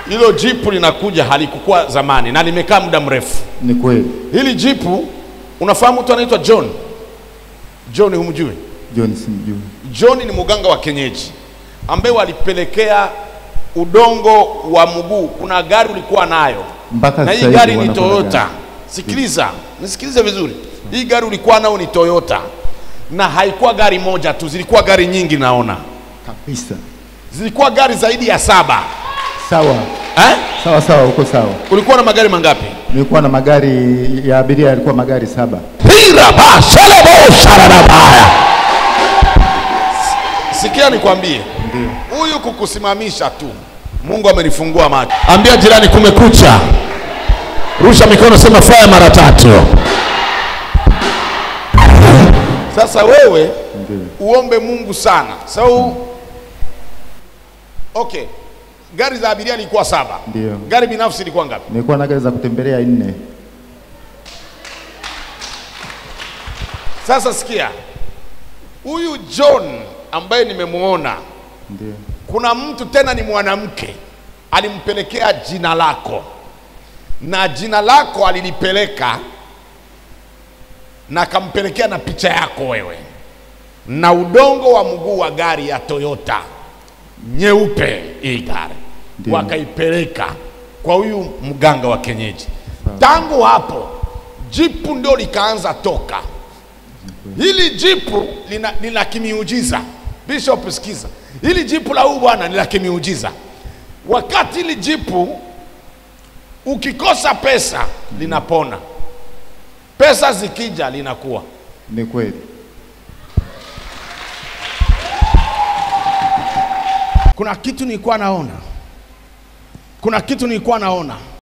hilo jipu linakuja halikukuwa zamani na limekaa muda mrefu. Ni kweli. Hili jipu, unafahamu mtu anaitwa John? John humjui? John simjui. John ni mganga wa kienyeji ambaye walipelekea udongo wa mguu. Kuna gari ulikuwa nayo Mpaka na hii sasa hivi gari ni wanakwenda Toyota. gari. Sikiliza, nisikilize vizuri. Hii gari ulikuwa nayo ni Toyota, na haikuwa gari moja tu, zilikuwa gari nyingi. Naona Kabisa. zilikuwa gari zaidi ya saba Sawa. eh? Sawa sawa, uko sawa. Ulikuwa na magari mangapi? Nilikuwa na magari ya abiria yalikuwa magari saba. Pira ba selebo sharabaya. Sikia nikwambie, Ndio. huyu kukusimamisha tu, Mungu amenifungua macho. Ambia jirani, kumekucha. Rusha mikono, sema faya mara tatu. Sasa wewe Ndio. uombe Mungu sana. So, okay, gari za abiria ilikuwa saba, Ndio. gari binafsi ilikuwa ngapi? Nilikuwa na gari za kutembelea nne. Sasa sikia, huyu John ambaye nimemwona, Ndio. kuna mtu tena ni mwanamke alimpelekea jina lako, na jina lako alilipeleka na akampelekea na picha yako wewe na udongo wa mguu wa gari ya Toyota nyeupe, hii gari Ndio. wakaipeleka kwa huyu mganga wa kienyeji. Tangu hapo jipu ndio likaanza toka. Hili jipu lina, ni la kimiujiza. Bishop, sikiza, hili jipu la huyu bwana ni la kimiujiza. Wakati hili jipu ukikosa pesa linapona, pesa zikija linakuwa. Ni kweli. Kuna kitu nilikuwa naona, kuna kitu nilikuwa naona